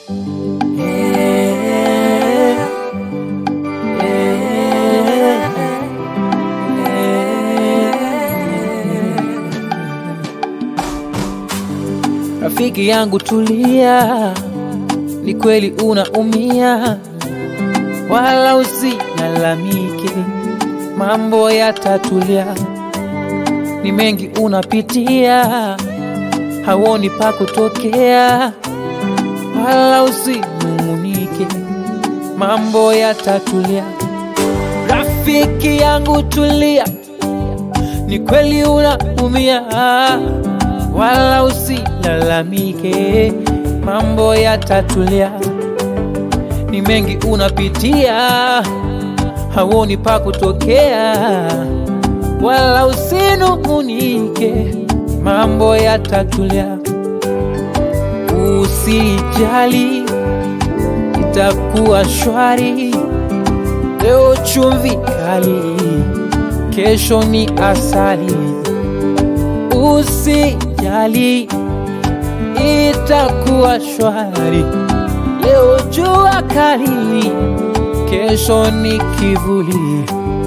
Rafiki yangu tulia, ni kweli unaumia, wala usilalamike, mambo yatatulia. Ni mengi unapitia, hauoni pa kutokea, wala usinung'unike, mambo yatatulia. Rafiki yangu tulia, ni kweli unaumia, wala usilalamike, mambo yatatulia. Ni mengi unapitia, hauoni pa kutokea, wala usinung'unike, mambo yatatulia. Usijali, itakuwa shwari. Leo chumvi kali, kesho ni asali. Usijali, itakuwa shwari. Leo jua kali, kesho ni kivuli.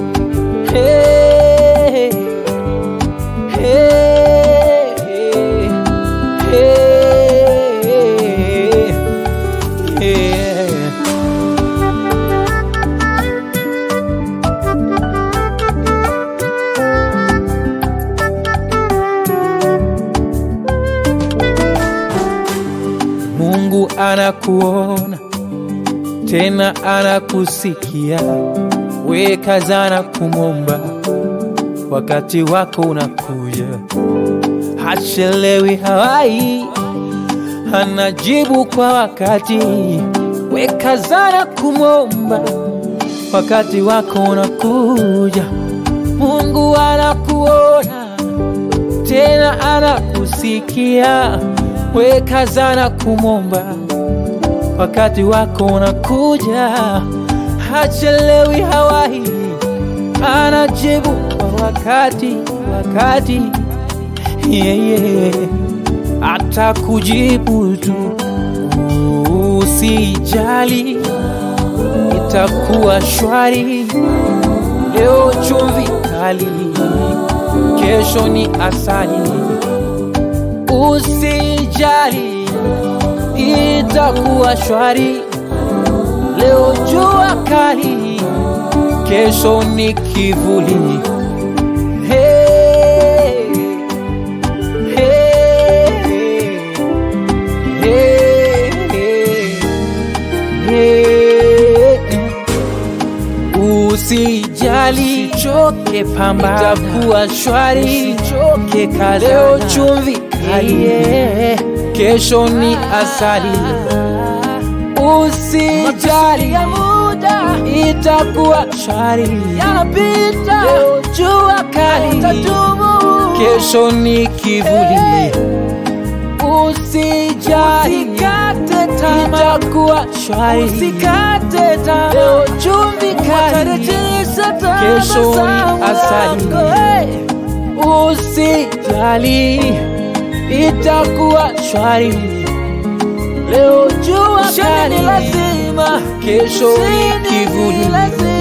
Hey, hey, hey, hey. Mungu anakuona tena anakusikia, weka zana kumwomba, wakati wako unakuja. Hachelewi, hawai, anajibu kwa wakati. Weka zana kumwomba, wakati wako unakuja. Mungu anakuona tena anakusikia, weka zana kumwomba, wakati wako unakuja. Hachelewi, hawahi, anajibu kwa wakati, wakati yeah, yeah. Atakujibu tu, usijali, itakuwa shwari. Leo chumvi kali, kesho ni asali. Usijali, itakuwa shwari. Leo jua kali, kesho ni kivuli. Hey, hey, hey, hey, hey. Usijali, choke pamba, itakuwa shwari. Choke kaza, leo chumvi kali, yeah. kesho ni asali. Usijali, itakuwa shwari. Leo jua kali, kesho ni kivuli. Usijali, itakuwa shwari. Leo chumvi kali, kesho ni asali. Usijali, itakuwa shwari. Leo jua kali, kesho ni kivuli.